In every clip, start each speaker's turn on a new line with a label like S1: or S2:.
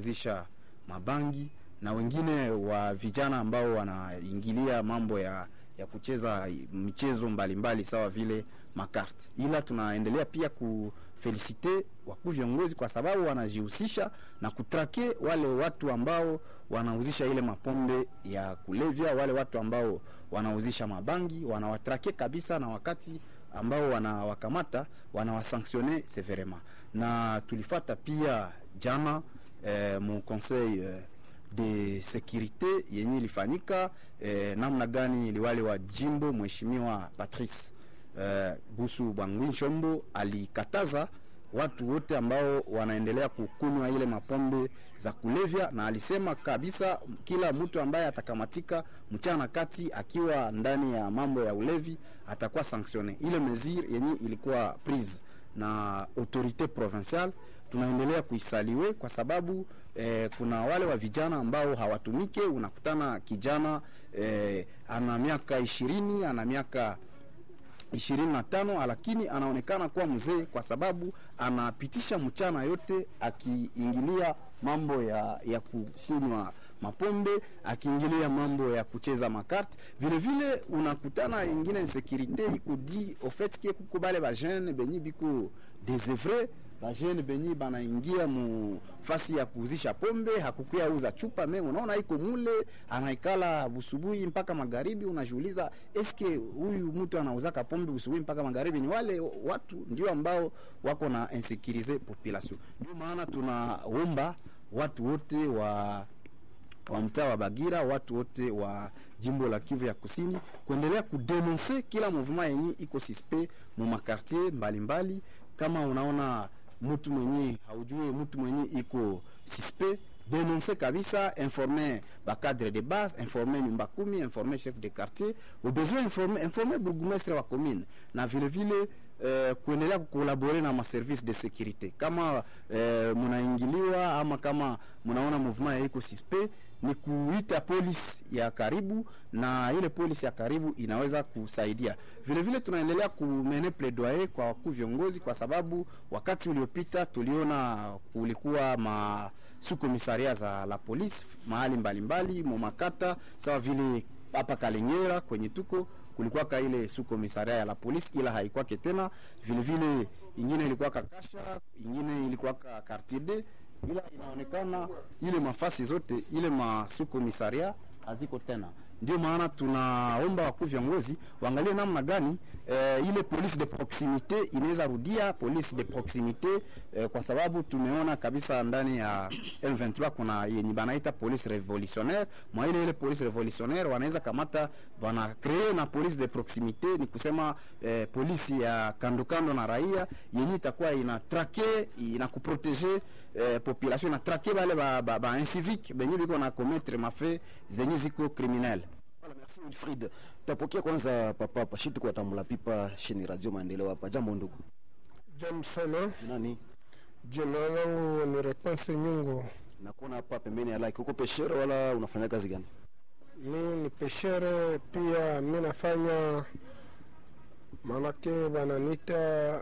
S1: wanauzisha mabangi na wengine wa vijana ambao wanaingilia mambo ya ya kucheza michezo mbalimbali sawa vile makarte. Ila tunaendelea pia kufelisite wakuu viongozi kwa sababu wanajihusisha na kutrake wale watu ambao wanauzisha ile mapombe ya kulevya, wale watu ambao wanauzisha mabangi, wanawatrake kabisa, na wakati ambao wanawakamata wanawasanctionne severement. Na tulifata pia jana eh, mu conseil eh, de securite yenye ilifanyika eh, namna gani liwali wa jimbo mheshimiwa Patrice eh, Busu Bangwi Shombo alikataza watu wote ambao wanaendelea kukunywa ile mapombe za kulevya, na alisema kabisa kila mtu ambaye atakamatika mchana kati akiwa ndani ya mambo ya ulevi atakuwa sanctionne. Ile mesure yenye ilikuwa prise na autorite provinciale tunaendelea kuisaliwe kwa sababu eh, kuna wale wa vijana ambao hawatumike. Unakutana kijana eh, ana miaka ishirini ana miaka ishirini na tano lakini anaonekana kuwa mzee kwa sababu anapitisha mchana yote akiingilia mambo ya, ya kukunywa mapombe akiingilia mambo ya kucheza makarte. Vile vile unakutana ingine insekurite iko di au fait ke kuko bale ba jeune benyi biko desevre bajene benyi banaingia mu fasi ya kuuzisha pombe, hakukuya uza chupa me, unaona iko mule anaikala busubuhi mpaka magharibi. Unajiuliza, eske huyu mtu anauzaka pombe busubuhi mpaka magharibi? Ni wale watu ndio ambao wako na insekurize population. Ndio maana tunaomba watu wote wa wa mtaa wa Bagira, watu wote wa jimbo la Kivu ya Kusini kuendelea kudenonse kila mouvement yenye iko suspect mu makartier mbalimbali. Kama unaona mtu mwenye haujue mtu mwenye iko suspect denoncer kabisa, informer ba cadre de base, informer nyumba kumi, informer chef de quartier, au besoin informer, informer bourgmestre wa commune na vile vile Uh, kuendelea kukolabore na maservice de securite kama uh, munaingiliwa ama kama munaona mouvement ya iko suspect, ni kuita polisi ya karibu, na ile polisi ya karibu inaweza kusaidia. Vile vile tunaendelea kumene plaidoyer kwa wakuu viongozi, kwa sababu wakati uliopita tuliona kulikuwa ma sukomisaria za la polisi mahali mbalimbali momakata sawa vile hapa Kalengera kwenye tuko kulikuwa ka ile su komisaria ya la polisi, ila haikwake tena. Vile vile ingine ilikuwa kakasha, ingine ilikuwa ka quartier D, ila inaonekana ile mafasi zote ile masu komisaria haziko tena. Ndio maana tunaomba wakuu viongozi waangalie namna gani eh, ile police de proximite inaweza rudia police de proximite eh, kwa sababu tumeona kabisa ndani ya M23 kuna yenye banaita police revolutionnaire. Mwa ile ile police revolutionnaire wanaweza kamata bana cree na police de proximite, ni kusema eh, polisi ya kando kando na raia yenye itakuwa ina traquer ina kuproteger eh, population na traquer bale ba, ba, ba incivique benye biko na commettre mafe zenye ziko criminel
S2: Voilà, merci Wilfried. Tapokea kwanza papa Pashiti kwa tamula pipa shini Radio Maendeleo hapa. Jambo ndugu.
S3: Jambo sana,
S2: Nani?
S3: jina langu ni Reponse Nyungu.
S2: Nakuona hapa pembeni ya like. Uko peshere wala unafanya kazi gani?
S3: Mi ni peshere pia, mi nafanya manake bananita,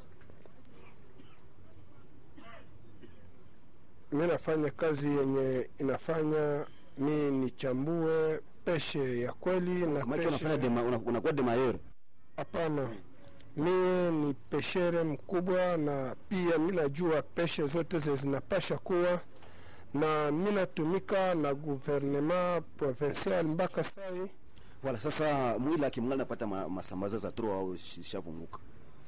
S3: mi nafanya kazi yenye inafanya mi nichambue peshe ya kweli na
S2: Kama hicho unafanya
S3: peshe
S2: dema una- unakuwa demayeur.
S3: Hapana, mimi ni peshere mkubwa, na pia mi najua peshe zote ze zinapasha kuwa na mi natumika na gouvernement provincial mpaka sai.
S2: Voilà, sasa mwili akimngana napata ma, masambaza za tro au shi- shapunguka.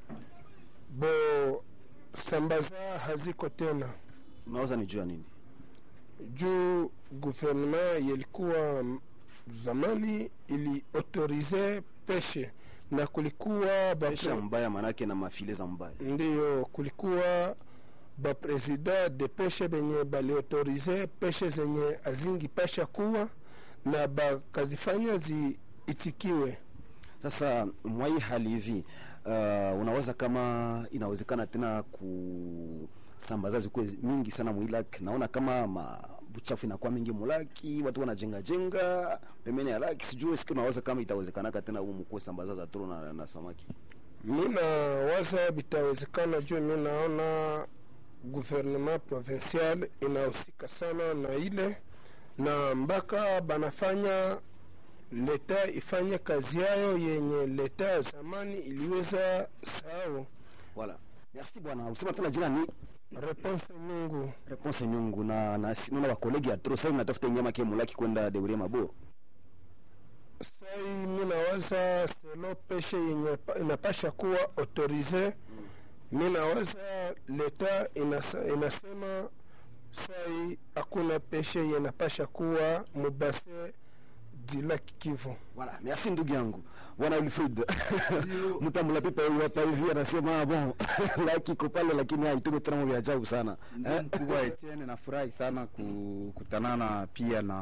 S3: Bo sambaza haziko tena
S2: Unaweza nijua nini?
S3: juu gouvernement yelikuwa m- zamani ili autorize peshe na kulikuwa ba
S2: Pesha mbaya manake na mafile za mbaya.
S3: ndiyo kulikuwa bapresida de peshe benye baliautorize peshe zenye azingi pasha kuwa na bakazifanya ziitikiwe.
S2: Sasa mwai hali hivi uh, unaweza kama inawezekana tena kusambaza zikuwe mingi sana mwilak. Naona kama mabuchafu inakuwa mingi mulaki, watu wanajenga jenga pembeni ya laki, sijui siku unaweza kama itawezekanaka tena humu kuwe sambaza za tro na, na samaki
S3: Mi nawaza bitawezekana juu mi naona gouvernement provincial inahusika sana na ile na mpaka banafanya leta ifanye kazi yayo yenye leta ya zamani iliweza sahau.
S2: Voilà. Merci bwana. Usema tena jina ni
S3: Reponse Nyungu,
S2: Reponse Nyungu na na naona wa kolegi ya Tro sasa natafuta nyama kia mulaki kwenda Deurie Maboro.
S3: sai mi nawaza selo peshe yenye pa- inapasha kuwa autorize. Mi nawaza leta inasa, inasema sai hakuna peshe yenye inapasha kuwa mubase di laki Kivu.
S2: Voilà, merci ndugu yangu bwana Wilfried mtambula pipa huyu hapa hivi anasema bon laki iko pale lakini haitume tena mambo ya ajabu sana
S1: Mzee
S2: eh?
S1: mkubwa Etienne, nafurahi sana kukutanana pia na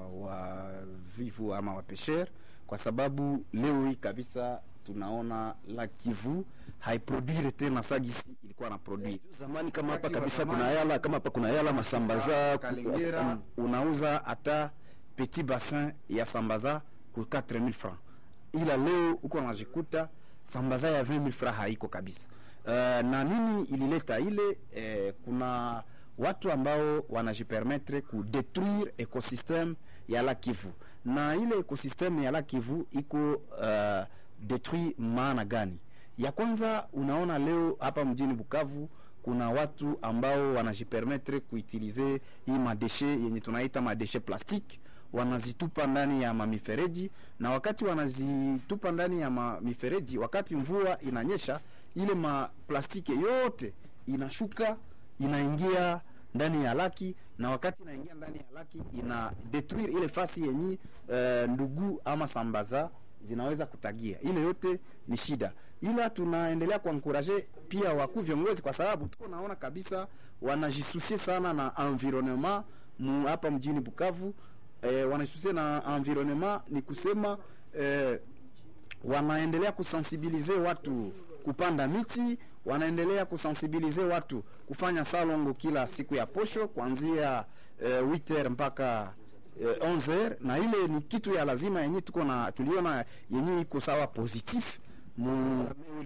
S1: wavivu ama wapesher, kwa sababu leo hii kabisa tunaona la Kivu haiproduire tena sagisi ilikuwa na produire
S2: Zamani kama hapa
S1: Wakati wa
S2: kabisa
S1: zamani.
S2: kuna yala kama hapa kuna yala masambaza
S1: Kalengera unauza hata petit bassin ya sambaza ku 4000 francs, ila leo uko unajikuta sambaza ya 20000 francs haiko kabisa. Uh, na nini ilileta ile eh, kuna watu ambao wanajipermettre ku détruire ecosystème ya la Kivu, na ile ecosystème ya la Kivu iko uh, détruit maana gani? Ya kwanza unaona leo hapa mjini Bukavu kuna watu ambao wanajipermettre kuutilize hii madeshe yenye tunaita madeshe plastique wanazitupa ndani ya mamifereji, na wakati wanazitupa ndani ya mamifereji, wakati mvua inanyesha, ile maplastiki yote inashuka inaingia ndani ya laki, na wakati inaingia ndani ya laki ina detruire ile fasi yenye uh, ndugu ama sambaza zinaweza kutagia. Ile yote ni shida, ila tunaendelea kuankuraje pia wakuu viongozi, kwa sababu tuko naona kabisa wanajisusie sana na environnement mu, hapa mjini Bukavu eh, wanajisusie na environnement, ni kusema eh, wanaendelea kusensibilize watu kupanda miti, wanaendelea kusensibilize watu kufanya salongo kila siku ya posho kuanzia eh, 8h mpaka eh, 11h, na ile ni kitu ya lazima yenye tuko na tuliona yenye iko sawa positif mu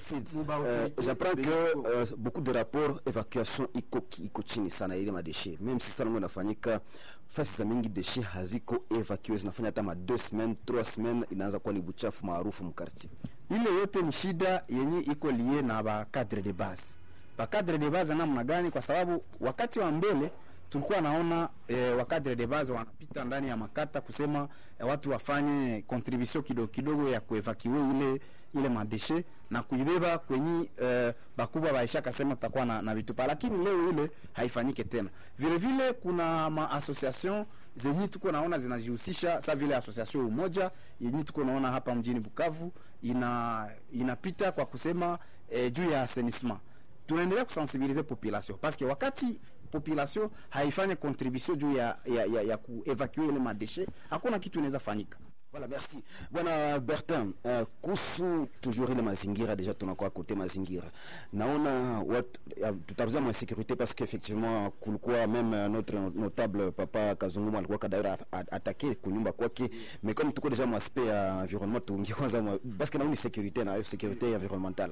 S2: Euh, j'apprends que euh, beaucoup de rapports évacuation iko iko chini sana ile madeshe même si salongo inafanyika fasi za mingi deshe haziko evacué zinafanya hata ma deux semaines trois semaines inaanza kuwa ni buchafu maarufu mkartier
S1: ile yote ni shida yenye iko lie na ba cadre de base. Ba cadre de base namna gani? Kwa sababu wakati wa mbele tulikuwa naona eh, wa cadre de base wanapita ndani ya makata kusema eh, watu wafanye contribution kidogo kidogo ya kuevacue ile ile madeshe na kuibeba kwenye eh, bakubwa baisha kasema tutakuwa na, na vitupa, lakini leo ile haifanyike tena. Vile vile kuna ma association zenye tuko naona zinajihusisha sa vile association umoja yenye tuko naona hapa mjini Bukavu ina inapita kwa kusema eh, juu ya assainissement. Tunaendelea kusensibilize population parce que wakati population haifanye contribution juu ya, ya, ya, ya kuevacue ile madeshe, hakuna kitu inaweza fanyika.
S2: Voilà, merci. Bwana Bertin, uh, kuhusu toujours ile mazingira deja tunakuwa kote mazingira. Naona watu uh, tutazungumza ma sécurité parce qu'effectivement kulikuwa même uh, notre notable papa Kazungumu alikuwa kadaira attaqué kunyumba kwake mais comme tuko deja mu aspect ya environnement tuingie kwanza mwa- parce que naoni sécurité na sécurité environnementale.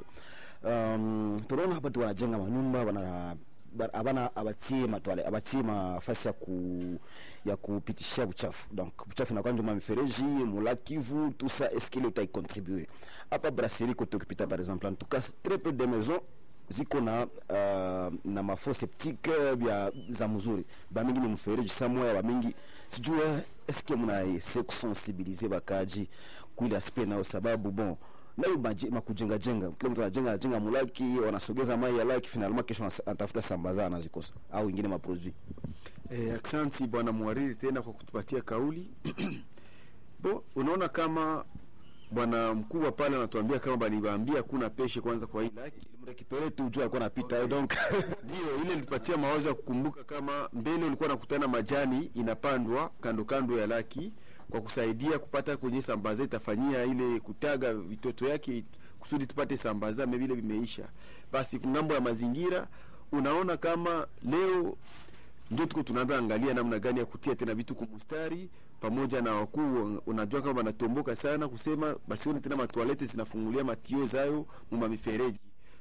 S2: Um, tunaona hapa tu wanajenga manyumba wana ba- abana abatie matwale abatie mafasi ya ku ya kupitishia uchafu donc uchafu inakuwa njuma mifereji mula Kivu tout ça est-ce qu'il utai contribuer hapa brasserie kote ukipita par exemple en tout cas très peu de maisons ziko na uh, na mafo septique bya za mzuri bamingi ni mfereji samoya bamingi sijue est-ce que muna ese kusensibiliser bakaji kuile aspect nao sababu bon nayo maji- makujenga jenga kila mtu anajenga anajenga mulaki wanasogeza mai ya laki finalement kesho anas- anatafuta sambaza anazikosa au ingine maproduit
S4: Eh, aksanti bwana mwariri tena kwa kutupatia kauli bo unaona kama bwana mkubwa pale anatuambia kama balibaambia kuna peshe kwanza kwa hii laki
S2: mrekipere tu juu alikuwa anapita eh, donc
S4: ndio ile ilitupatia mawazo ya kukumbuka kama mbele ulikuwa nakutana majani inapandwa kando kando ya laki kwa kusaidia kupata kwenye sambaza itafanyia ile kutaga vitoto yake kusudi tupate sambaza me vile vimeisha basi ngambo ya mazingira unaona kama leo ndio tuko tunaanza angalia namna gani ya kutia tena vitu kumustari pamoja na wakuu unajua kama wanatomboka sana kusema basione tena matoalete zinafungulia matio zayo muma mifereji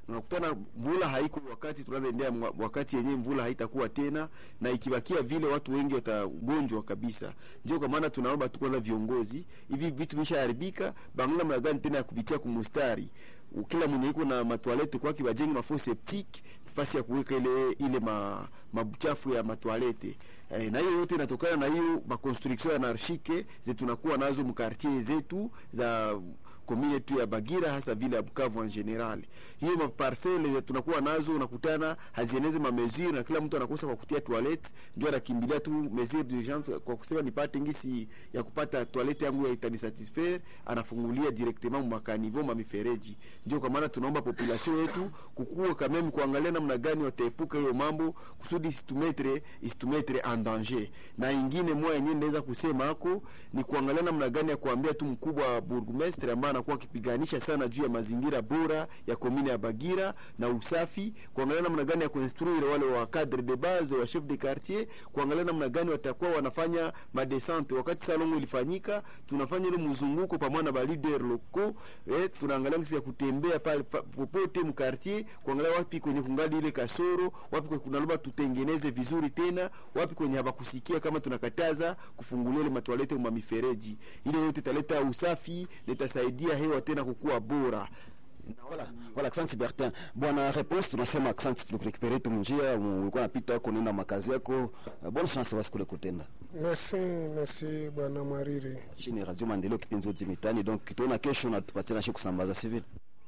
S4: na unakutana mvula haiko wakati tunazoendea mwa- wakati yenyewe mvula haitakuwa tena, na ikibakia vile watu wengi watagonjwa kabisa. Ndio kwa maana tunaomba tu kwanza viongozi, hivi vitu vishaharibika, bangala namna gani tena ya kuvitia kumustari kila mwenye iko na matwalete kwake bajenge mafo septique fasi ya kuweka ile ile ma, mabuchafu ya matwalete eh, na hiyo yote inatokana na hiyo makonstruction anarchike zetu tunakuwa nazo mkartier zetu za komine tu ya Bagira hasa vile ya Bukavu en general. Hiyo maparcele tunakuwa nazo unakutana hazieneze ma mesure na kila mtu anakosa kwa kutia toilette, ndio anakimbilia tu mesure d'urgence kwa kusema nipate ngisi ya kupata toilette yangu ya itani satisfaire, anafungulia directement mu makanivo ma mifereji. Ndio kwa maana tunaomba population yetu kukua kameme kuangalia namna gani wataepuka hiyo mambo kusudi isitumetre isitumetre en danger. Na ingine moja yenyewe naweza kusema hako ni kuangalia namna gani ya kuambia tu mkubwa wa burgomestre ambaye anakuwa akipiganisha sana juu ya mazingira bora ya komine ya Bagira na usafi, kuangalia namna gani ya kuinstruire wale wa cadre de base wa chef de quartier, kuangalia namna gani watakuwa wanafanya madescente. Wakati salongo ilifanyika, tunafanya ile mzunguko pamoja na ba leader locaux eh, tunaangalia ngisi ya kutembea pale fa- popote mu quartier, kuangalia wapi kwenye kungali ile kasoro, wapi kwenye kunaloba tutengeneze vizuri tena, wapi kwenye habakusikia kama tunakataza kufungulia ile matwalete ma mifereji. Ile yote italeta usafi, na itasaidia hewa tena kukua bora.
S2: Voilà, voilà, asante Bertin. Bwana réponse tunasema asante tulikurekupere tu njia, ulikuwa napita huko nenda makazi yako. Uh, bonne chance basi kule kutenda.
S3: merci merci bwana mwariri
S2: Chini Radio Maendeleo kipindi zote mitani. Donc tuona kesho na tupatie na shi kusambaza civil.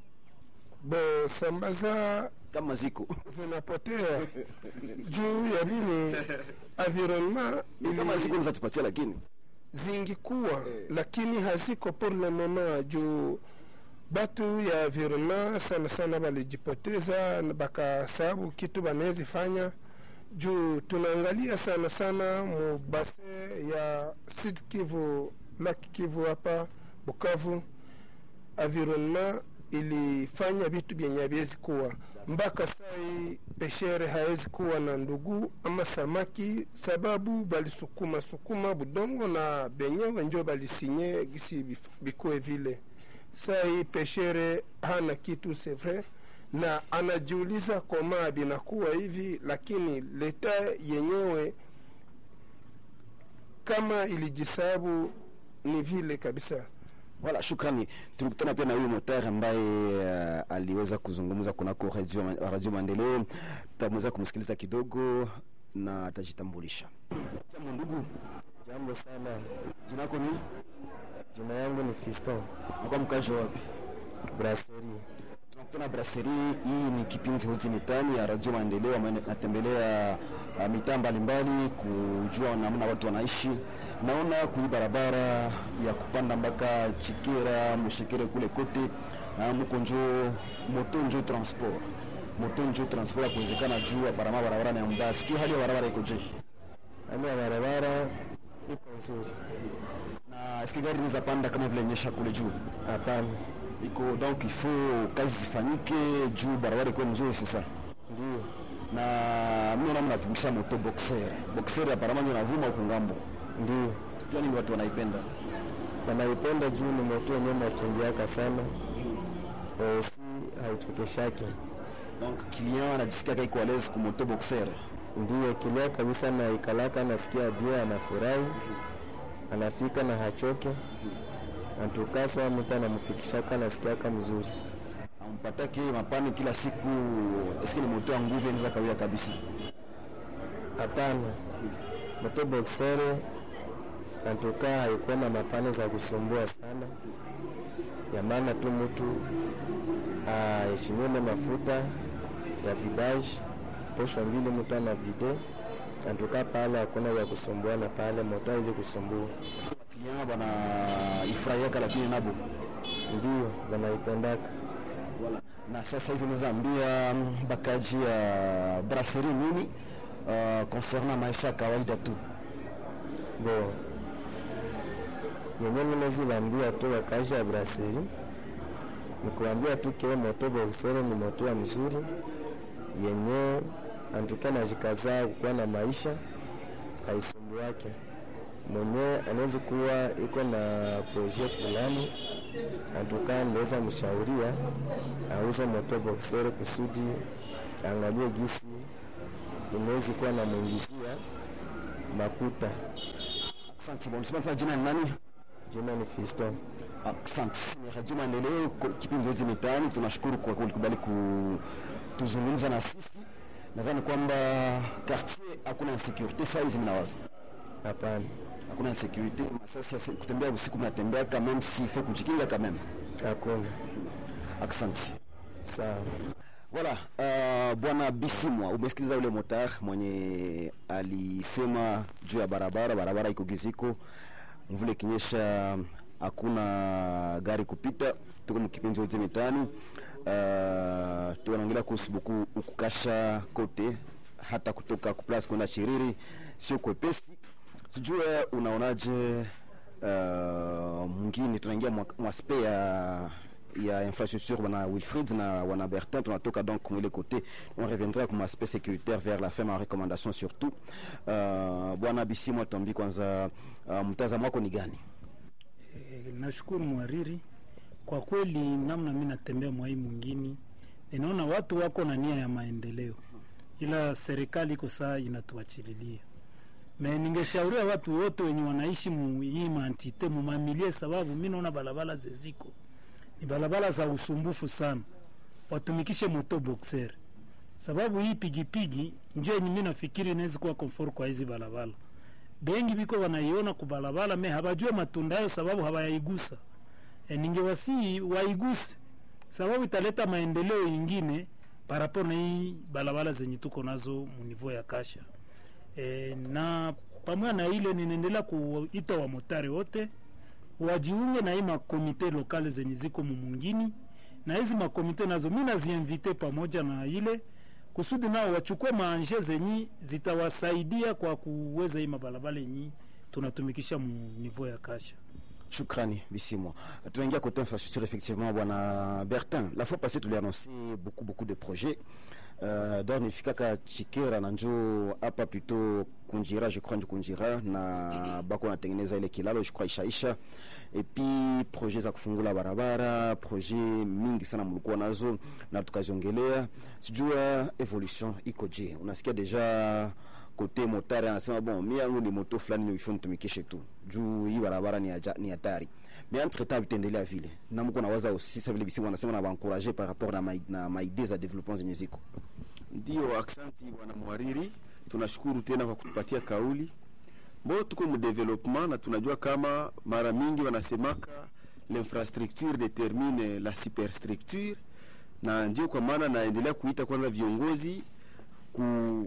S3: bo sambaza
S2: Kama ziko.
S3: zinapotea juu ya nini environnement
S2: Kama
S3: ili
S2: ziko unaweza tupatia lakini.
S3: zingikuwa lakini haziko pour le moment juu batu ya environnement sana sana balijipoteza na bakasababu kitu banawezi fanya juu tunaangalia sana sana mu base ya Sud Kivu, Laki Kivu hapa Bukavu, environnement ilifanya vitu vyenye haviwezi kuwa mpaka sai peshere hawezi kuwa na ndugu ama samaki, sababu balisukuma sukuma budongo na benyewe njo balisinye gisi bif- bikuwe vile. Sai peshere hana kitu c'est vrai, na anajiuliza koma binakuwa hivi, lakini leta yenyewe kama ilijisabu ni vile kabisa.
S2: Voilà, shukrani. Tulikutana pia na huyu motari ambaye uh, aliweza kuzungumza kunako radio, radio Maendeleo. Tutamweza kumsikiliza kidogo na atajitambulisha. Jambo ndugu,
S5: Jambo sana,
S2: jina lako ni?
S5: jina yangu ni Fiston
S2: Nakuwa mkazi wa wapi?
S5: Brasserie.
S2: Tunakutana brasserie. Hii ni kipindi hoti mitani ya radio Maendeleo ambayo natembelea uh, mitaa mbalimbali kujua namna watu wanaishi. Naona kui barabara ya kupanda mpaka Chikera, Mushekere kule kote uh, muko njo moto njo transport moto njo transport ya kuwezekana juu aparama barabara ni mbaya. Sijui hali ya barabara iko je?
S5: Hali ya barabara iko nzuri?
S2: Na eske gari inaweza panda kama vile nyesha kule juu?
S5: Hapana,
S2: Iko donc il faut kazi zifanyike juu barabara ikuwe mzuri sasa.
S5: ndio
S2: na mimi naona mnatumikisha moto boxer boxer ya parama ndio navuma huko ngambo
S5: ndio
S2: jua nini watu wanaipenda
S5: wanaipenda juu ni moto yenyewe nakimbiaka sana e, si haitokeshake.
S2: donc client anajisikia kaiko à l'aise ku moto boxer
S5: Ndio kilia kabisa, na ikalaka anasikia bia, anafurahi, anafika na hachoke antukasa, mtu anamfikishaka anasikiaka mzuri.
S2: ampatake mapani kila siku eske ni moto ya nguvu inaweza kawia kabisa
S5: Hapana, moto boxere antuka haikuwa na mapane za kusumbua sana, ya maana tu mtu aheshimiwe na mafuta ya vidaji posho mbili, mtu ana vide antuka pale, hakuna vya kusumbuana pale, moto haizi kusumbua.
S2: client bana ifurahiaka lakini nabo
S5: Ndio wanaipendaka.
S2: voilà na sasa hivi unaweza ambia mm, bakaji ya brasserie nini uh, concernant maisha ya kawaida tu
S5: bo yenye minazibambia tu wakaisha ya braseri ni kuambia tu kile moto boxere ni moto ya mzuri yenye antuka najikazaa kukuwa na maisha haisumbu wake mwenyewe anaweza kuwa iko na projet fulani, antukaa naweza mshauria auze moto boxer kusudi angalie gisi inaweza kuwa na mwingizia makuta.
S2: Asante bwana. Unasema sasa jina ni nani?
S5: Jina ni Fiston.
S2: Asante. Ni Radio Maendeleo ko- kipindi zote mitaani. Tunashukuru kwa kulikubali kutuzungumza na sisi. Nadhani kwamba quartier hakuna insecurity saa hizi mnawaza.
S5: Hapana,
S2: Hakuna insecurity. Masasi ya si- kutembea usiku mnatembea quand même s'il faut kujikinga quand même.
S5: hakuna.
S2: Asante.
S5: Sawa.
S2: Voilà, uh, bwana Bisimwa, umesikiliza ule motar mwenye alisema juu ya barabara, barabara iko giziko, mvule ikinyesha hakuna gari kupita. Tuko mkipindi wote mitaani, uh, tunaongelea kuhusu buku ukukasha kote, hata kutoka kuplas kwenda Chiriri sio kwepesi. Sijue unaonaje uh, mwingine tunaingia mwa- mwaspe ya ya infrastructure wana Wilfried na wana Bertin tunatoka donc mwile côté on reviendra comme aspect sécuritaire vers la fin ma recommandation surtout uh, bwana Bisimwa tuambie kwanza uh, mtazamo wako ni gani
S6: Eh, nashukuru mwariri kwa kweli, namna mi natembea mwai mwingine, ninaona watu wako na nia ya maendeleo, ila serikali iko saa inatuachililia. Me ningeshauria watu wote wenye wanaishi mu hii mantite mumamilie, sababu mi naona barabara zeziko ni barabara za usumbufu sana, watumikishe moto boxer, sababu hii pigipigi njo yenye mi nafikiri inaweza kuwa comfort kwa hizi barabara bengi biko wanaiona kubalabala me habajue matunda yayo sababu hawayaigusa. E, ningewasii waiguse sababu italeta maendeleo ingine parapo na hii balabala zenye tuko nazo munivo ya kasha. E, na pamoja na ile ninaendelea kuita wamotari wote wajiunge na hii makomite lokale zenye ziko mumungini na hizi makomite nazo mi naziinvite pamoja na ile kusudi nao wachukue maanje zenyi zitawasaidia kwa kuweza hii mabalabala yenyi tunatumikisha mu niveau ya kasha.
S2: Shukrani Bisimwa. Tunaingia côté infrastructure effectivement bwana Bertin. La fois passée tu l'as annoncé beaucoup beaucoup de projets. Euh, donc nifikaka Chikera na njo hapa plutôt Kunjira je crois njo Kunjira na bako natengeneza ile kilalo je crois ishaisha et puis projet za kufungula barabara projet mingi sana mlikuwa nazo na tukaziongelea sijua evolution iko je unasikia deja kote motari anasema bon mi yangu ni moto fulani ni ifo nitumikishe tu juu hii barabara ni aja- ni hatari mais entre temps vitaendelea vile na mko nawaza aussi sa vile bisimu wanasema na baencourager par rapport na mai- na maidee za development zenye ziko
S4: Ndio, aksanti bwana mwariri, tunashukuru tena kwa kutupatia kauli. Mbo tuko mu development na tunajua kama mara mingi wanasemaka l'infrastructure determine la superstructure, na ndio kwa maana naendelea kuita kwanza viongozi ku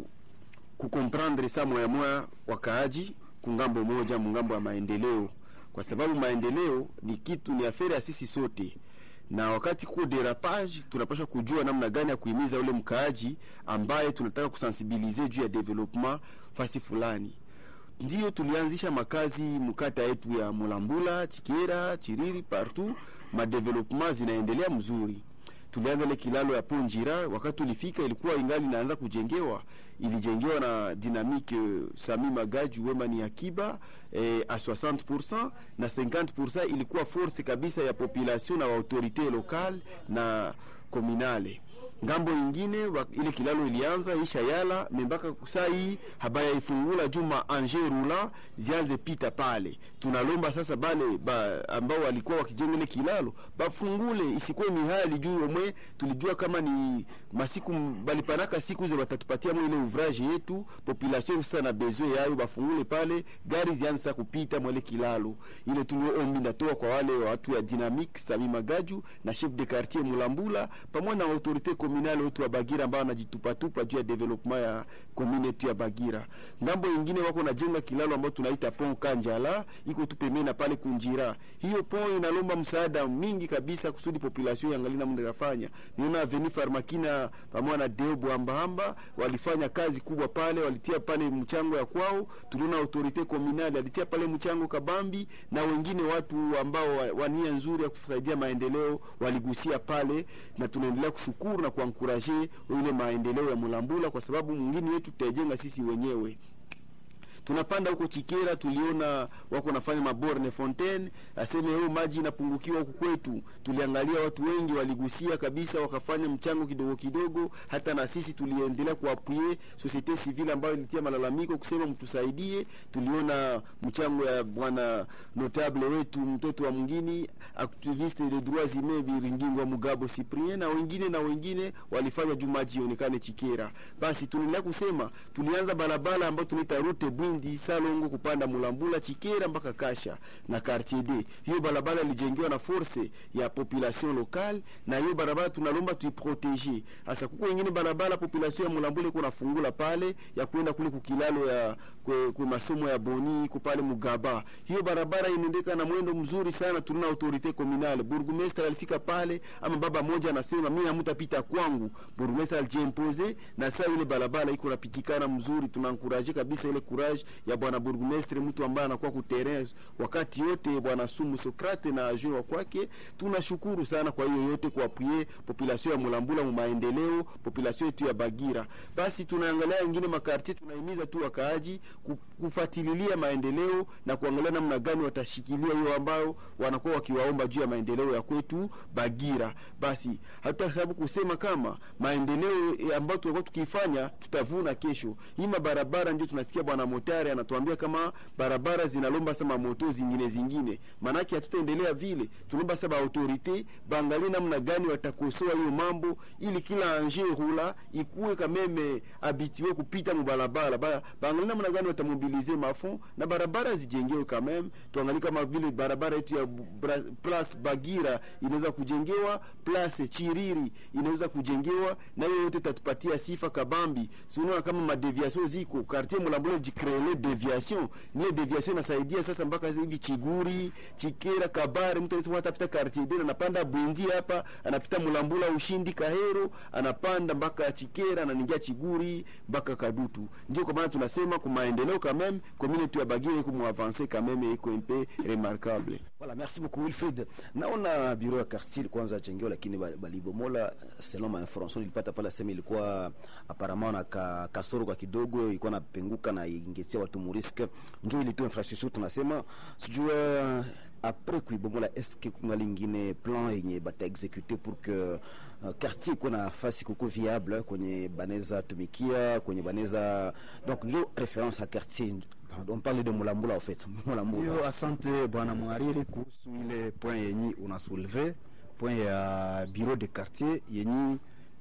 S4: kukomprendre sa moya moya wakaaji kungambo moja mungambo ya maendeleo, kwa sababu maendeleo ni kitu ni aferi ya sisi sote na wakati kuko derapage tunapaswa kujua namna gani ya kuhimiza ule mkaaji ambaye tunataka kusensibilize juu ya development fasi fulani. Ndio tulianzisha makazi mkata yetu ya Mulambula, Chikera, Chiriri, partout madevelopment zinaendelea mzuri. Tulianza ile kilalo ya Ponjira, wakati tulifika ilikuwa ingali inaanza kujengewa, ilijengewa na Dynamique eh, Sami Magaji Wema ni akiba eh, a 60% na 50% ilikuwa force kabisa ya population na autorite locale na communale ngambo ingine wa, ile kilalo ilianza isha yala membaka saa hii habaya ifungula juma anje rula zianze pita pale. Tunalomba sasa bale ba, ambao walikuwa wakijenga ile kilalo bafungule, isikuwe mihali juu omwe. Tulijua kama ni masiku balipanaka siku ze watatupatia mwe ile ouvrage yetu population sasa na besoin yayo, bafungule pale gari zianze sasa kupita mwele kilalo ile. Tulio ombi natoa kwa wale watu ya Dynamique Sami Magaju na chef de quartier Mulambula pamoja na autorite communale wetu wa Bagira ambao wanajitupatupa juu ya development ya commune yetu ya Bagira. Ngambo ingine wako najenga kilalo ambao tunaita pont Kanjala, iko tu pembeni na pale Kunjira. Hiyo pont inalomba msaada mingi kabisa kusudi population yangali namna kafanya. Niona Avenue Farmakina pamoja na Deo Bwambahamba walifanya kazi kubwa pale, walitia pale mchango ya kwao. Tuliona autorite communale alitia pale mchango kabambi, na wengine watu ambao wa- wa nia nzuri ya kusaidia maendeleo waligusia pale, na tunaendelea kushukuru na kuankuraje ile maendeleo ya Mulambula, kwa sababu mwingine wetu tutajenga sisi wenyewe tunapanda huko Chikera, tuliona wako nafanya maborne fontaine, aseme huyo maji inapungukiwa huku kwetu. Tuliangalia watu wengi waligusia kabisa, wakafanya mchango kidogo kidogo. Hata na sisi tuliendelea kuapwie societe civile ambayo ilitia malalamiko kusema mtusaidie. Tuliona mchango ya bwana notable wetu mtoto wa mwingine activiste de droits humains Biringingwa Mugabo Cyprien na wengine na wengine walifanya juu maji ionekane Chikera. Basi tunaendelea kusema tulianza barabara ambayo tunaita route Bwindi Salongo kupanda Mulambula Chikera mpaka Kasha na Quartier D. Hiyo barabara ilijengewa na force ya population locale, na hiyo barabara tunalomba tuiprotege. Sasa kuko wengine barabara population ya Mulambula iko nafungula pale ya kwenda kule kukilalo ya kwe, kwe masomo ya Boni iko pale Mugaba. Hiyo barabara inaendeka na mwendo mzuri sana, tuna autorite communale. Burgomestre alifika pale, ama baba moja anasema mimi hamtapita kwangu. Burgomestre alijimpose na saa ile barabara iko napitikana mzuri. Tunankuraje kabisa ile courage ya bwana burgomestre, mtu ambaye anakuwa ku terrain wakati yote, bwana Sumu Sokrate na ajue wa kwake. Tunashukuru sana kwa hiyo yote kwa appuyer population ya Mulambula mu maendeleo, population yetu ya Bagira. Basi tunaangalia wengine makartier, tunahimiza tu wakaaji ku- kufuatilia maendeleo na kuangalia namna gani watashikilia hiyo ambayo wanakuwa wakiwaomba juu ya maendeleo ya kwetu Bagira. Basi hata sababu kusema kama maendeleo eh, ambayo tulikuwa tukifanya tutavuna kesho. Hii mabarabara ndio tunasikia bwana Motari anatuambia kama barabara zinalomba sama moto zingine zingine, maanake hatutaendelea vile. Tunaomba sasa autorite baangalie namna gani watakosoa hiyo mambo, ili kila anje rula ikuwe kameme habitue kupita mubarabara ba, baangalie namna gani watamobilize mafond na barabara zijengewe kameme. Tuangalie kama vile barabara yetu ya Bra, Place Bagira inaweza kujengewa, Place Chiriri inaweza kujengewa, na hiyo yote tatupatia sifa kabambi. Si unaona kama madeviation ziko quartier Mulambula jicreele deviation, ile deviation inasaidia sasa mpaka hivi Chiguri, Chikera, Kabare, mtu anasema atapita quartier dena anapanda Bwindi hapa, anapita Mulambula, Ushindi, Kahero, anapanda mpaka Chikera, anaingia Chiguri mpaka Kadutu. Ndio kwa maana tunasema kwa maendeleo quand même community ya Bagira iko mu avancer quand même iko un peu remarquable.
S2: Voilà, merci beaucoup Wilfried. Naona bureau ya quartier kwanza jengewa, lakini ba- balibomola. Selon ma information nilipata pale, sema ilikuwa apparemment na ka, kasoro kwa kidogo, ilikuwa napenguka na ingetia watu muriske, ndio ile tu infrastructure tunasema sijua après kuibomola eske kuna lingine plan yenye bata execute pour que uh, quartier ikuwe na nafasi kuko viable kwenye baneza tumikia kwenye baneza donc njo référence à quartier on parle de Mulambula en fait Mulambula
S1: Hiyo asante bwana mhariri kuhusu ile point yenyi unasouleve point ya bureau de quartier yenyi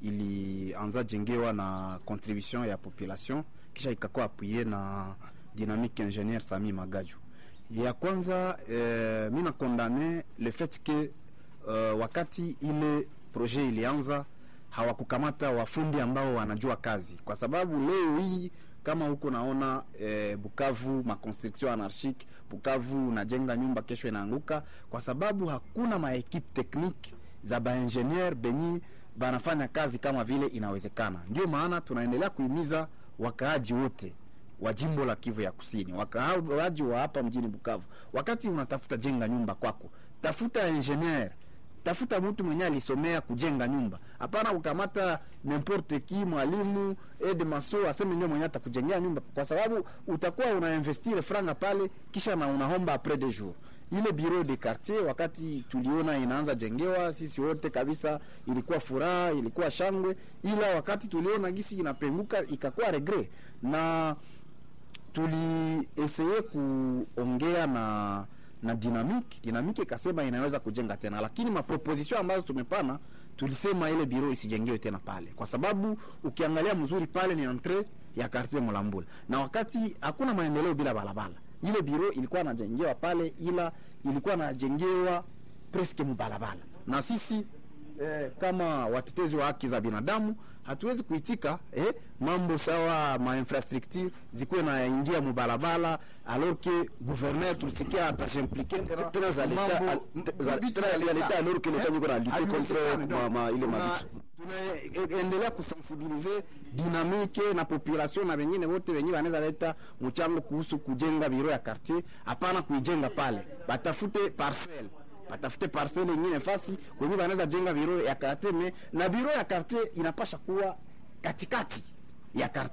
S1: ilianza jengewa na contribution ya population kisha ikakuwa apuye na dynamique ingénieur Sami Magaju. Ya kwanza eh, mi nakondane le fait que uh, wakati ile projet ilianza hawakukamata wafundi ambao wanajua kazi, kwa sababu leo hii kama huko naona eh, Bukavu maconstruction anarchique, Bukavu unajenga nyumba kesho inaanguka, kwa sababu hakuna maekipe technique za baingenieur benyi banafanya kazi kama vile inawezekana. Ndio maana tunaendelea kuhimiza wakaaji wote wa jimbo la Kivu ya Kusini, wakaaji wa hapa mjini Bukavu, wakati unatafuta jenga nyumba kwako, tafuta ingenieur tafuta mtu mwenye alisomea kujenga nyumba, hapana kukamata n'importe qui mwalimu aide maso aseme ndio mwenye atakujengea nyumba, kwa sababu utakuwa unainvestire franga pale, kisha na unaomba après des jours. Ile bureau de quartier wakati tuliona inaanza jengewa, sisi wote kabisa ilikuwa furaha, ilikuwa shangwe, ila wakati tuliona gisi inapenguka ikakuwa regret na tulieseye kuongea na na dynamique dynamique ikasema inaweza kujenga tena, lakini maproposition ambazo tumepana tulisema ile biro isijengewe tena pale, kwa sababu ukiangalia mzuri pale ni entre ya quartier Mulambula, na wakati hakuna maendeleo bila barabara. Ile biro ilikuwa inajengewa pale, ila ilikuwa inajengewa presque mubarabara, na sisi eh, kama watetezi wa haki za binadamu hatuwezi kuitika eh, mambo sawa ma infrastructure zikuwe naingia mubarabara alors que gouverneur tulisikia atajimplike
S2: tena za leta za tena ya leta alors que leta niko na lutter contre ma, ma ile mabitu
S1: tunaendelea kusensibilize dinamike na population na wengine wote wenye wanaweza leta mchango kuhusu kujenga biro ya quartier. Hapana kuijenga pale, batafute parcelle batafute parcelle ingine fasi kwenye wanaweza jenga biro ya quartier me, na biro ya quartier inapasha kuwa katikati ya quartier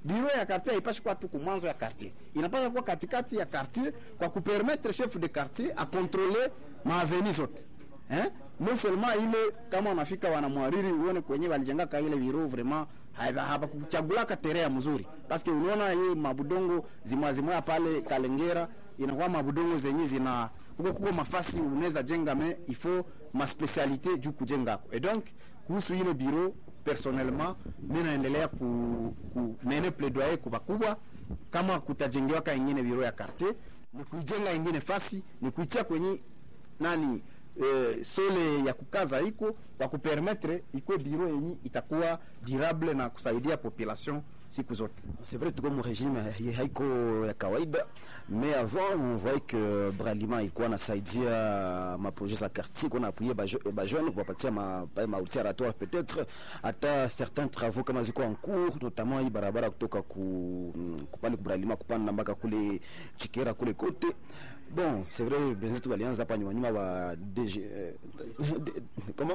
S1: biro ya quartier haipashi kuwa tu kumwanzo ya quartier inapaswa kuwa katikati ya quartier kwa kupermettre chef de quartier akontrole maaveni zote eh? non seulement ile kama unafika wanamwariri uone kwenye walijengaka ile biro vraiment haba- habakuchagulaka terea mzuri paske unaona hii mabudongo zimwazimwaya pale kalengera inakuwa mabudongo zenye zina kuko kuko mafasi unaweza jenga me ifo maspecialite juu kujengako et donc kuhusu ile biro personnellement mi naendelea ku, ku mene plaidoyer kwa bakubwa kama kutajengewaka ingine biro ya quartier ni kuijenga ingine fasi ni kuitia kwenye nani eh, sole ya kukaza iko kwa kupermetre ikuwe biro yenye itakuwa durable na kusaidia population siku zote
S2: C'est vrai tuko mu régime ya- haiko ya kawaida mais avant on voyait que Bralima ilikuwa nasaidia maprojet za quartier kuna appuyer bajeune kuwapatia ma pa- maoutil oratoire peut-être hata certains travaux kama ziko en cours notamment hii barabara kutoka ku kupale ku Bralima kupanda mpaka kule Chikera kule kote bon c'est vrai benzetu walianza hapa nyuma nyuma wa DG eh, D- comment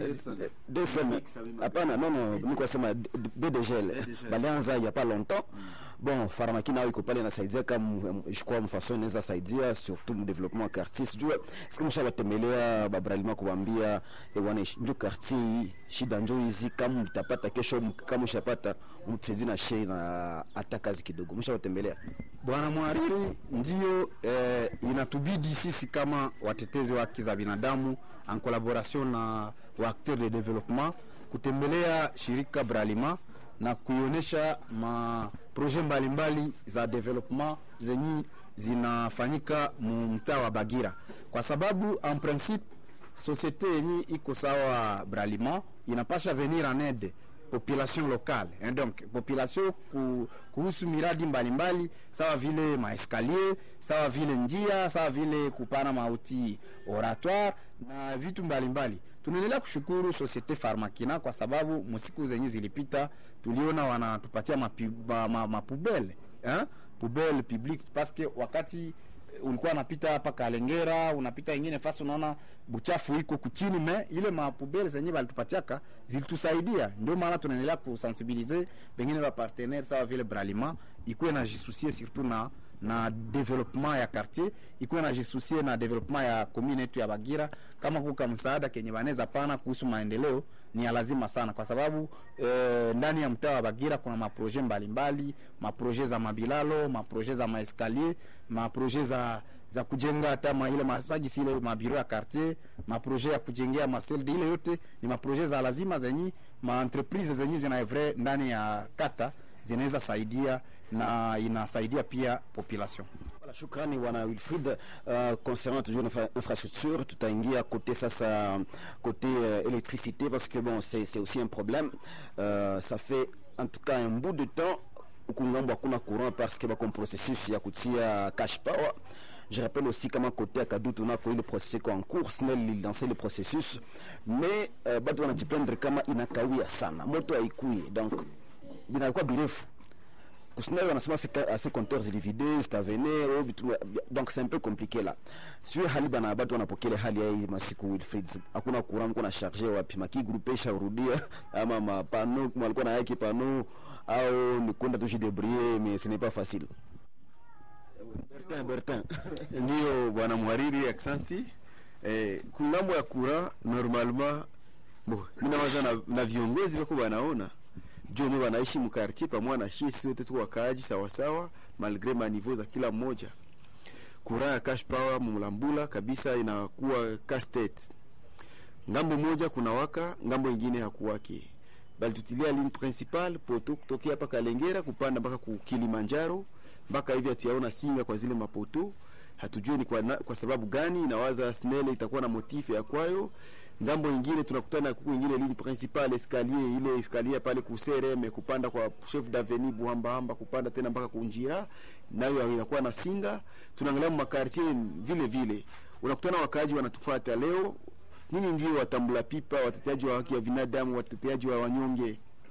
S2: DSM hapana non non niko sema D- D- BDGL balianza il y a pas longtemps bon pharmacie nao iko pale inasaidia kama je crois mfaso inaweza saidia surtout mu développement ya quartier sijue siku mshabatembelea babralima kuwambia eh, bwana njo quartier hii shida njo hizi kama mtapata kesho m- kama ushapata mtezi na shei na hata kazi kidogo mshabatembelea
S1: bwana mwariri ndio eh, inatubidi sisi kama watetezi wa haki za binadamu en collaboration na waacteur de développement kutembelea shirika bralima na kuionyesha maproje mbalimbali za development zenye zinafanyika mu mtaa wa bagira kwa sababu en principe société yenye iko sawa bralima inapasha venir en aide population locale hein, donc population ku, kuhusu miradi mbalimbali mbali, sawa vile maeskalier sawa vile njia sawa vile kupana mauti oratoire na vitu mbalimbali tunaendelea kushukuru societe farmakina kwa sababu musiku zenye zilipita tuliona wanatupatia mapubele ma, ma, mapubele, hein? pubele public paske wakati ulikuwa unapita hapa Kalengera, unapita ingine fasi, unaona buchafu iko kuchini, me ile mapubele zenye balitupatiaka zilitusaidia. Ndio maana tunaendelea kusensibilize pengine ba partenaire sawa vile Bralima ikuwe na jisusie surtout na na development ya quartier ikuwe na jisusie na development ya commune yetu ya Bagira. Kama kuka msaada kenye banaweza pana kuhusu maendeleo ni ya lazima sana, kwa sababu eh, ndani ya mtaa wa Bagira kuna maproje mbalimbali, maproje za mabilalo, maproje za maeskalier, maproje za za kujenga hata ma ile masajisi ile mabiro ya quartier, maproje ya kujengea maselde, ile yote ni maproje za lazima zenye ma entreprise zenye zinaevre ndani ya kata zinaweza saidia na inasaidia pia population.
S2: Voilà, shukrani bwana Wilfried. Uh, concernant toujours l'infra infrastructure, tutaingia côté sasa côté euh, électricité parce que bon c'est c'est aussi un problème. Euh, ça fait en tout cas un bout de temps huku ngambo hakuna courant parce que bako processus ya kutia cash power. Je rappelle aussi kama côté ya Kadutu nako ile processus iko en cours, SNEL lilanse le processus mais uh, bado wanajiplaindre kama inakawia sana, moto haikuye donc binakuwa birefu kusinayo wanasema assez compteurs zilividé zitavenir au bitu donc c'est un peu compliqué là sio hali bana batu wanapokele hali ya hii masiku Wilfried hakuna courant mko na charger wapi maki groupe sharudia ama mapano walikuwa na yake pano au ni kwenda tu jidebrouiller mais ce n'est pas facile Bertin Bertin
S4: ndio bwana mhariri aksanti eh, kungambo ya kura normalement bo minawaza na, na viongozi wako wanaona jome wanaishi mkartier pamoja na shisi wote tu wakaaji sawasawa malgre maniveau za kila mmoja kura ya cash power mumlambula kabisa inakuwa castet ngambo moja kuna waka ngambo ingine hakuwake balitutilia ligne principal poto kutokea hapa kalengera kupanda mpaka ku kilimanjaro mpaka hivi hatuyaona singa kwa zile mapoto hatujui ni kwa, na, kwa sababu gani nawaza snele itakuwa na motife ya kwayo ngambo ingine tunakutana kuku ingine ligne principale escalier ile escalier pale kusereme kupanda kwa chef d'avenue buhambahamba kupanda tena mpaka kunjira nayo inakuwa na singa tunaangalia makartier vile vile unakutana wakaaji wanatufuata leo nini ndio watambula pipa wateteaji wa haki ya binadamu wateteaji wa wanyonge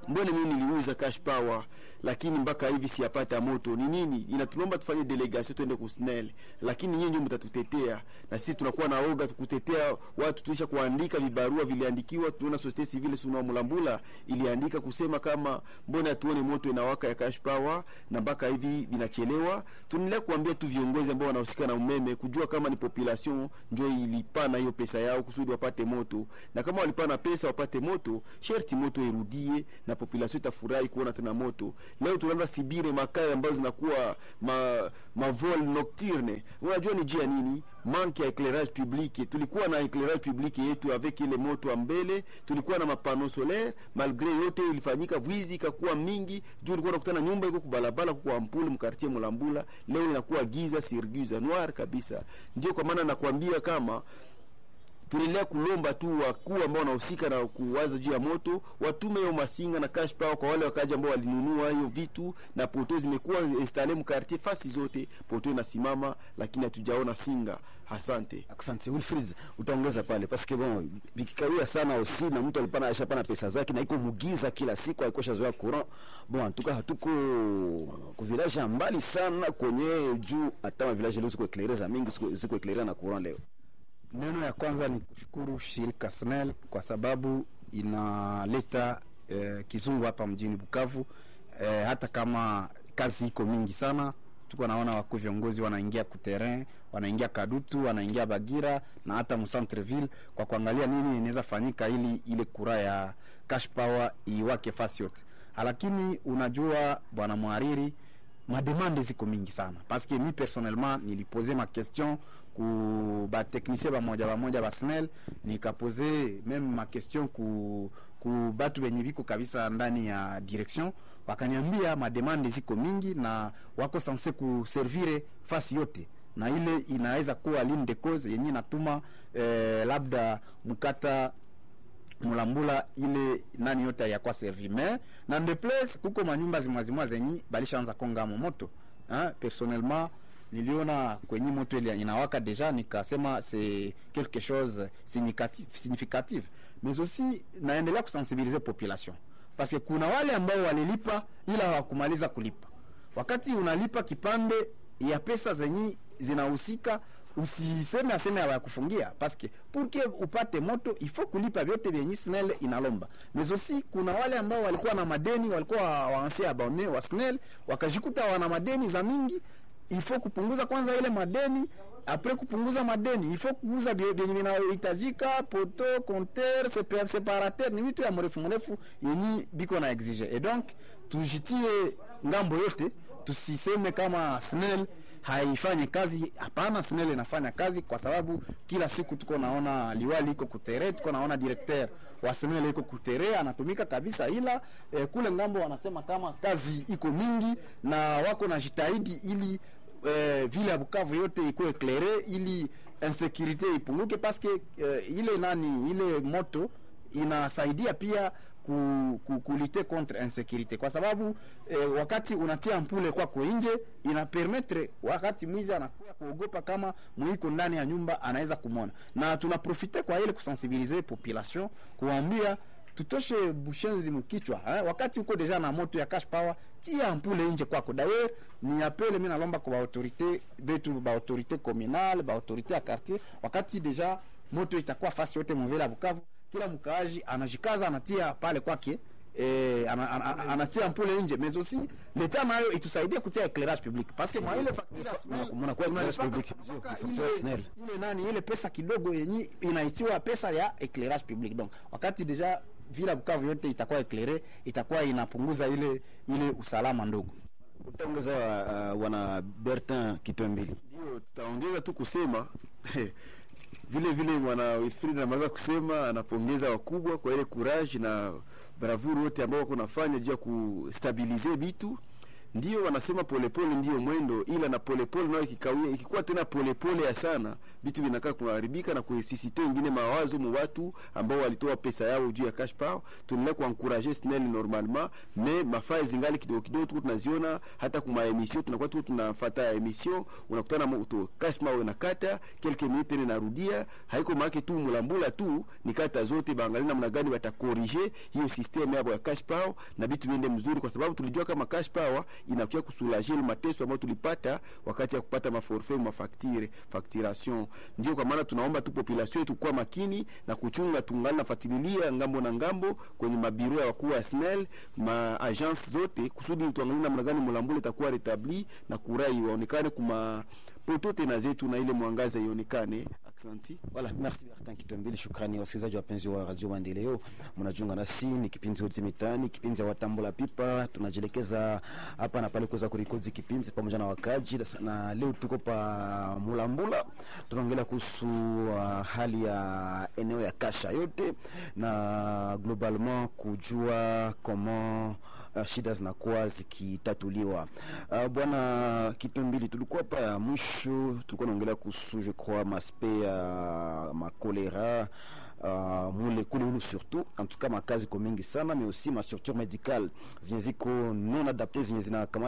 S4: mbona mimi niliuza cash power lakini mpaka hivi siyapata moto ni nini inatulomba tufanye delegation twende kusnel lakini nyinyi ndio mtatutetea na sisi tunakuwa na oga tukutetea watu tuisha kuandika vibarua viliandikiwa tunaona societe civile suna mulambula iliandika kusema kama mbona tuone moto inawaka ya cash power na mpaka hivi vinachelewa tunaendelea kuambia tu viongozi ambao wanahusika na umeme kujua kama ni population ndio ilipana hiyo pesa yao kusudi wapate moto na kama walipana pesa wapate moto sherti moto irudie na population itafurahi kuona tena moto leo tunaanza sibire makaya ambazo zinakuwa ma, ma vol nocturne unajua ni jia nini manque ya éclairage public tulikuwa na éclairage public yetu avec ile moto mbele tulikuwa na mapano solaire malgré yote ilifanyika wizi ikakuwa mingi juu ulikuwa unakutana nyumba iko kubalabala kwa ampule mkartie mulambula leo inakuwa giza sirguza noir kabisa ndio kwa maana nakwambia kama tunaendelea kulomba tu wakuu ambao wanahusika na kuwaza juu ya moto watume hiyo masinga na cash power kwa wale wakaji ambao walinunua hiyo vitu na poto zimekuwa installe mkartier fasi zote poto inasimama lakini hatujaona singa asante
S2: asante wilfrid utaongeza pale paske bon vikikawia sana osi na mtu alipana ashapana pesa zake na iko mugiza kila siku aikosha zoea courant bon antuka hatuko ku village ya mbali sana kwenye juu hata ma village leo ziko eclaireza mingi ziko- ziko eclairera na courant leo
S1: Neno ya kwanza ni kushukuru shirika SNEL kwa sababu inaleta eh, kizungu hapa mjini Bukavu eh, hata kama kazi iko mingi sana. Tuko naona wakuu viongozi wanaingia kuterrain, wanaingia Kadutu, wanaingia Bagira na hata mcentreville kwa kuangalia nini inaweza fanyika ili ile kura ya cash power iwake fasi yote, lakini unajua bwana mhariri mademande ziko mingi sana parce que mi personnellement nilipose ma question ku batechnicien bamoja bamoja ba SNEL nikapose meme ma question ku, ku batu benye biko kabisa ndani ya direction wakaniambia mademande ziko mingi na wako sanse kuservire fasi yote na ile inaweza kuwa ligne de cause yenye inatuma eh, labda mkata mulambula ile nani yote yakwa servi me na nde place kuko manyumba zimwazimwa zenyi balishaanza kongamo moto hein? personnellement niliona kwenye moto ile inawaka deja nikasema c'est quelque chose significatif, significatif mais aussi naendelea kusensibiliser population parce que kuna wale ambao walilipa ila hawakumaliza kulipa wakati unalipa kipande ya pesa zenye zinahusika usiseme aseme hawakufungia paske purke upate moto ifo kulipa vyote vyenye snel inalomba mais aussi kuna wale ambao walikuwa na madeni walikuwa waanse abone wa snel wakajikuta wana madeni za mingi ifo kupunguza kwanza ile madeni apres kupunguza madeni ifo kuuza bie- vyenye vinahitajika poto compteur sepa- separateur ni vitu ya mrefu mrefu yenye biko na exige et donc tujitie ngambo yote tusiseme kama snel haifanyi kazi hapana snel inafanya kazi kwa sababu kila siku tuko naona liwali iko kutere tuko naona directeur wa snel iko kutere anatumika kabisa ila eh, kule ngambo wanasema kama kazi iko mingi na wako na jitahidi ili eh, vile ya Bukavu yote ikuwe eclaire ili insécurité ipunguke paske eh, ile nani ile moto inasaidia pia ku, ku, kulite contre insécurité kwa sababu eh, wakati unatia mpule kwako nje ina permettre wakati mwizi anakuwa kuogopa kama mwiko ndani ya nyumba anaweza kumwona na tunaprofite kwa ile kusensibiliser population kuambia tutoshe bushenzi mkichwa eh? wakati uko deja na moto ya cash power tia ampule nje kwako d'ailleurs ni apele mi nalomba kwa baautorité betu baautorité communale baautorité ya quartier wakati deja moto itakuwa fasi yote muvile ya bukavu kila mkaaji anajikaza anatia pale kwake Eh, ana, ana, ana, anatia mpule nje mais aussi leta nayo itusaidie kutia éclairage public parce que mwa ile facture ya SNEL,
S2: Muna- kuwa éclairage
S1: tunalipaka
S2: public,
S1: mpaka
S2: facture
S1: ile-
S2: ya SNEL.
S1: ile nani ile pesa kidogo yenye inaitiwa pesa ya éclairage public donc wakati deja vila Bukavu yote itakuwa éclairé itakuwa inapunguza ile ile usalama ndogo
S2: utaongeza uh, wana bertin kitwembili
S4: ndio tutaongeza tu kusema vile vile mwana Wilfried anamaliza kusema anapongeza wakubwa kwa ile courage na bravuru wote ambao wako nafanya juu ya kustabilize bitu ndio wanasema polepole ndio mwendo, ila na polepole nayo ikikawia, ikikuwa tena polepole ya sana, vitu vinakaa kuharibika na kusisite ingine mawazo mu watu ambao walitoa pesa yao juu ya cash power. Tunaendelea kuencourager SNEL normalement, mais mafaa zingali kidogo kidogo, tuko tunaziona hata kuma emission, tunakuwa tuko tunafuata emission, unakutana mtu cash power inakata quelques minutes tena inarudia, haiko maana tu mulambula tu, ni kata zote baangalia namna gani watakorije hiyo system yao ya cash power na vitu viende mzuri, kwa sababu tulijua kama cash power inakuwa kusulaje ile mateso ambayo tulipata wakati ya kupata maforfait mafaktire facturation. Ndio kwa maana tunaomba tu population yetu kuwa makini na kuchunga, tungali nafuatilia ngambo na ngambo kwenye mabiro ya wakuu wa SNEL ma agence zote, kusudi tuangalie namna gani mulambule itakuwa retabli na kurai waonekane kuma poto tena zetu na ile mwangaza ionekane. Aksanti.
S2: Voilà, merci Martin Kitombili. Shukrani wasikilizaji wapenzi wa Radio Maendeleo, mnajiunga nasi, ni kipindi Hodi Mitaani, kipindi ya watambula pipa. Tunajielekeza hapa na pale kuweza kurekodi kipindi pamoja na wakaji, na leo tuko pa Mulambula, tunaongelea kuhusu uh, hali ya eneo ya Kasha yote na globalement kujua comment uh, shida zinakuwa zikitatuliwa. Uh, bwana Kitombili, tulikuwa hapa ya mwisho, tulikuwa naongelea kuhusu je crois maspe ya makolera uh, mule kule ulu surtout en tout cas makazi ko mingi sana mais aussi ma structure médicale zenye ziko non adapté zenye zinakamata